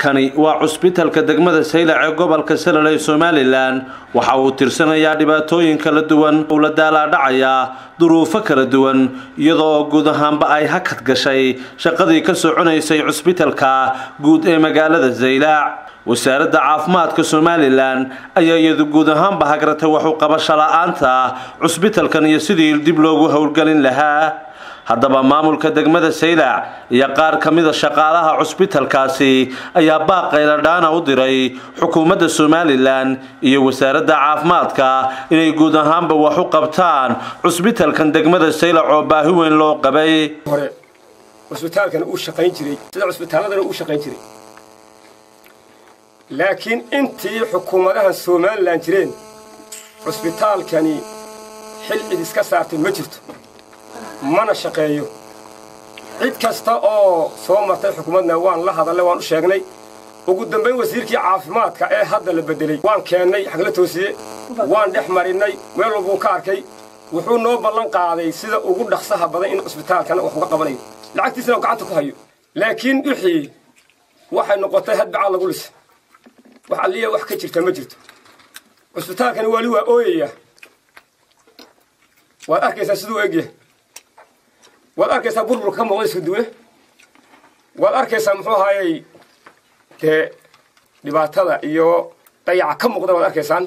kani waa cusbitalka degmada saylac ee gobolka salal ee somalilan waxa uu tirsanayaa dhibaatooyin kala duwan uu la daalaadhacayaa duruufo kala duwan iyadoo guud ahaanba ay hakad gashay shaqadii ka soconaysay cusbitalka guud ee magaalada saylac wasaaradda caafimaadka somalilan ayaa iyadu guud ahaanba hagratay waxu qabasho la-aanta cusbitalkan iyo sidii dib loogu howlgelin lahaa haddaba maamulka degmada saylac iyo qaar ka mida shaqaalaha cusbitalkaasi ayaa baaq qayladhaana u diray xukuumadda somalilan iyo wasaaradda caafimaadka inay guud ahaanba wax u qabtaan cusbitalkan degmada saylac oo baahi weyn loo qabay hore cusbitaalkan uu shaqayn jiray sida cusbitaaladana uu shaqayn jiray laakiin intii xukuumadahan somalilan jireen cusbitaalkani xil cid iska saartay ma jirto mana shaqeeyo cid kasta oo soo martay xukuumadna waan la hadallay waan u sheegnay ugu dambayn wasiirkii caafimaadka ee hadda la beddelay waan keennay xagla toosiye waan dhex marinnay meel walbuu ka arkay wuxuu noo ballan qaaday sida ugu dhaqsaha badan in cusbitaalkana wax uga qabanayo lacagtiisana gacanta ku hayo laakiin wixii waxay noqotay hadbacaad lagu lisa wax alliya wax ka jirta ma jirto cusbitaalkani wali waa ooyaya waad arkaysaa siduu egyahay waad arkaysaa burburka ka muuqda isku duwe waad arkaysaa muxuu ahaayey dee dhibaatada iyo dayaca ka muuqda waad arkaysaan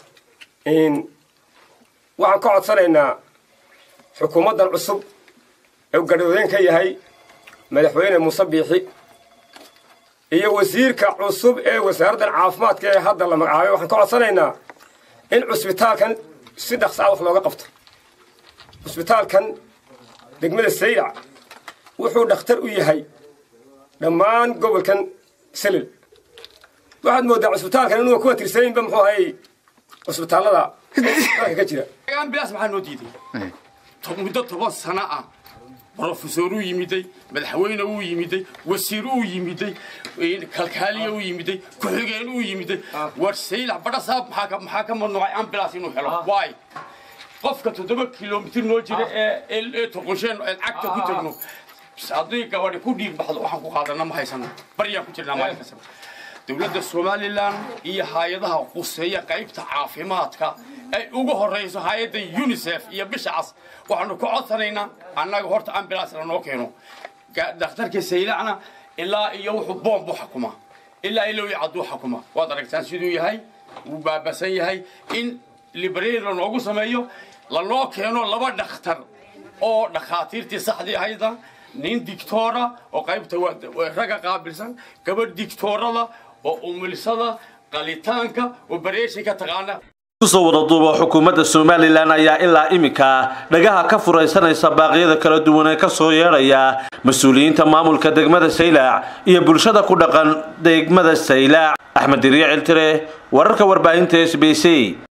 waxaan ka codsanaynaa xukuumaddan cusub ee gadhowdeen ka yahay madaxweyne muuse biixi iyo wasiirka cusub ee wasaaraddan caafimaadka ee hadda la magacaabay waxaan ka codsanaynaa in cusbitaalkan si dhaqsa ah wax looga qabto cusbitaalkan degmada saylac wuxuu dhakhtar u yahay dhammaan gobolkan selil waxaad mooddaa cusbitaalkan inuu kuwa tirsanayinba muxuu ahayy cusbitaallada dalka ka jira ambilaas maxaa noo diiday muddo toban sano ah brofesor uu yimiday madaxweyne uu yimiday wasiir uu yimiday kalkaaliya uu yimiday ku-xigeen uu yimiday war saylac badhasaab maxaa ka mamnuucay ambilaas inuu helo waay qofka toddoba kilomitir noo jira ee toqosheen ee cagta ku tagno haddii gabadhi ku dhiig baxdo waxaan ku qaadana ma haysano baryaan ku jirnaa maalin kastaba dowladda somalilan iyo hay-adaha quseeya qaybta caafimaadka ay ugu horrayso hay-adda unisef iyo bisha cas waxaanu ka codsanaynaa annaga horta ambulance lanoo keeno dhakhtarka saylacna ilaa iyo wuxuu boombu xukuma ilaa ilowii cadduu xukuma waad aragtaan siduu yahay wuu baabasan yahay in library lanoogu sameeyo lanoo keeno laba dhakhtar oo dhakhaatiirtii saxdii ahayda nin dictoora oo qaybta ragga qaabilsan gabadh dictoorada oo umilsada qalitaanka oo bareeshinka taqaana kusoo wada duuba xukuumadda somalilan ayaa ilaa iminka dhagaha ka furaysanaysa baaqyada kala duwan ee ka soo yeedhaya mas-uuliyiinta maamulka degmada saylac iyo bulshada ku dhaqan degmada saylac axmed diriicil tire wararka warbaahinta s b c